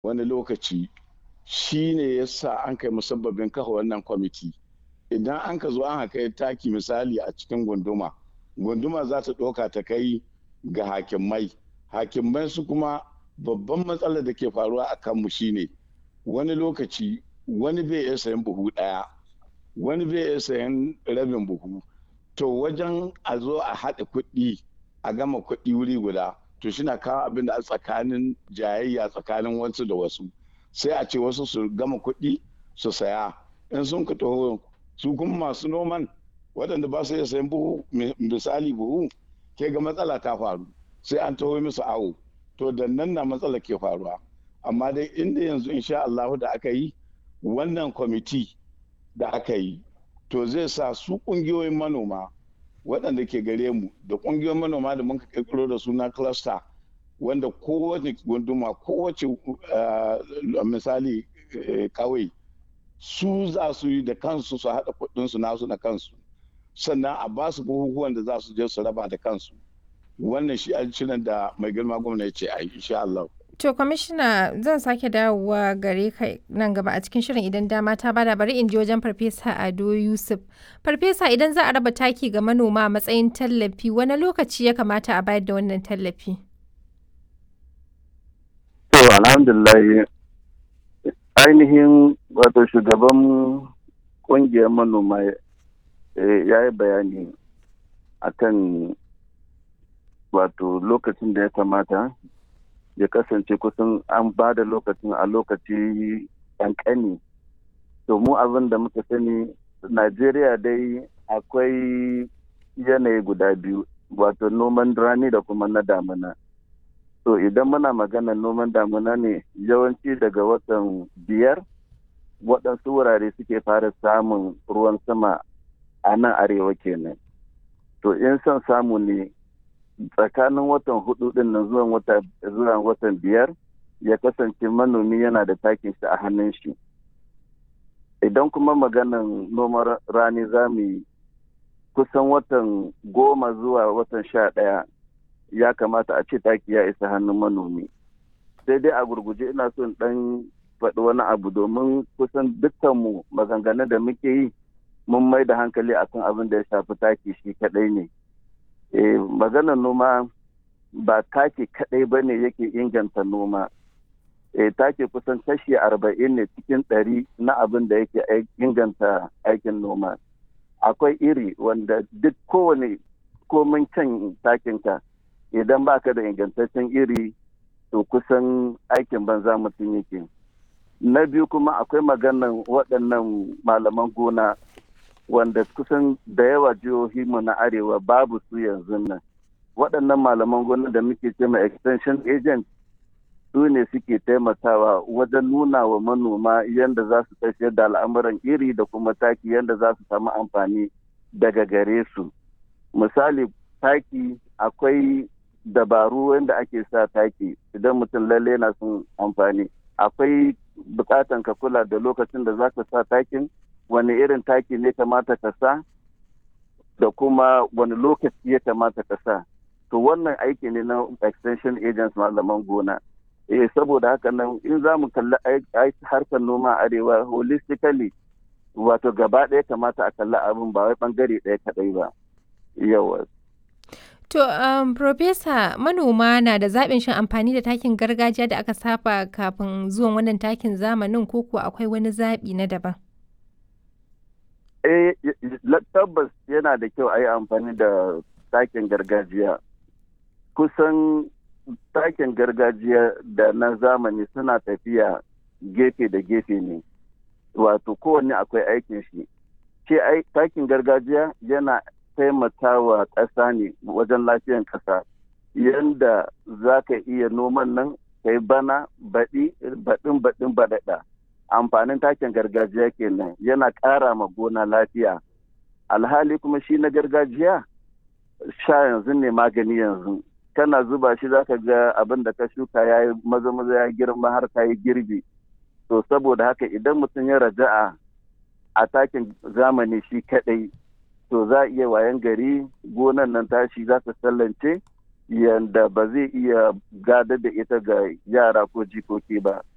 wani lokaci shi ne ya sa an kai musabbabin kafa wannan kwamiti idan an ka zo an kai taki misali a cikin gunduma gunduma za ta ɗauka ta kai ga hakimai hakimai su kuma babban matsalar da ke faruwa a kanmu shine wani lokaci wani bai iya sayan buhu ɗaya wani bai iya sayan rabin buhu to wajen a zo a haɗa kuɗi a gama kuɗi wuri guda to shi na kawo abin da a tsakanin jayayya tsakanin wasu da wasu sai a ce wasu su gama kuɗi su saya in sun ka taho su kuma masu noman waɗanda ba su iya sayan buhu misali buhu ke ga matsala ta faru sai an taho musu awo to da nan na matsala ke faruwa amma dai inda yanzu insha Allah da aka yi wannan kwamiti da aka yi to zai sa su ƙungiyoyin manoma waɗanda ke gare mu da ƙungiyoyin manoma da muka ƙirƙiro da suna cluster wanda kowace gunduma kowace misali kawai su za su yi da kansu su haɗa kuɗinsu nasu na kansu sannan a ba su bukukuwan da za su je su raba da kansu wannan shi shirin da mai girma gwamna ya ce a yi insha Allah. To kwamishina zan sake dawowa gare ka nan gaba a cikin shirin idan dama ta bada bari in je wajen farfesa Ado Yusuf. Farfesa idan za a raba taki ga manoma a matsayin tallafi wani lokaci ya kamata a bayar da wannan tallafi? To alhamdulillah ainihin wato shugaban kungiyar manoma ya yi bayani akan wato lokacin da ya kamata ya kasance kusan an ba da lokacin a lokaci ƙanƙani to mu abin da muka sani najeriya dai akwai yanayi guda biyu wato noman rani da kuma na damina to idan muna magana noman damina ne yawanci daga watan biyar waɗansu wurare suke fara samun ruwan sama a nan arewa kenan to in son samu ne tsakanin watan hudu din nan zuwa watan biyar ya kasance manomi yana da takin shi a hannun shi idan kuma maganan noman rani za mu yi kusan watan goma zuwa watan sha ɗaya ya kamata a ce taki ya isa hannun manomi sai dai a gurguje ina son ɗan faɗi wani abu domin kusan dukkanmu maganganun da muke yi mun mai da hankali akan abin da ya shafi taki shi kaɗai ne eh, maganar noma ba take kadai ba ne yake inganta noma eh, take kusan kashi arba'in ne cikin ɗari na abin da yake inganta aikin noma akwai iri wanda duk kowane komin can takinka idan baka da ingantaccen iri to kusan aikin banza mutum yake na biyu kuma akwai maganan waɗannan malaman gona wanda kusan da yawa jihohi mu na arewa babu su yanzu nan waɗannan malaman gona da muke ce ma extension agent su ne suke taimakawa wajen nuna wa manoma yadda za su tafiyar da al'amuran iri da kuma taki yadda za su samu amfani daga gare su misali taki akwai dabaru wanda ake sa taki idan mutum lalle na son amfani akwai bukatan ka kula da lokacin da za ka sa takin wani irin taki ne kamata ka sa da kuma wani lokaci ya kamata ka sa to wannan aiki ne na extension agents malaman gona eh saboda haka nan in za mu kalli harkar noma arewa holistically wato gaba ɗaya kamata a kalli abin ba wai bangare ɗaya kaɗai ba yawa To, um, Profesa, manoma na da zaɓin shin amfani da takin gargajiya da aka saba kafin zuwan wannan takin zamanin ko kuwa akwai wani zaɓi na daban? Eh, tabbas yana da kyau a yi amfani da takin gargajiya. Kusan takin gargajiya da na zamani suna tafiya gefe da gefe ne. Wato kowanne akwai aikin shi. Ce takin gargajiya yana taimakawa ƙasa ne wajen lafiyan ƙasa. Yanda za ka iya noman nan, kai bana, baɗi, baɗin baɗin baɗaɗa. amfanin takin gargajiya kenan yana ƙara ma gona lafiya alhali kuma shi na gargajiya sha yanzu ne magani yanzu kana zuba shi zaka ga abin da ka shuka ya yi maza maza ya girma har ka yi girbi to saboda haka idan mutum ya raja'a a takin zamani shi kadai to za a iya wayan gari gonan nan tashi za ta sallance yanda ba zai iya gadar da ita ga yara ko jikoki ba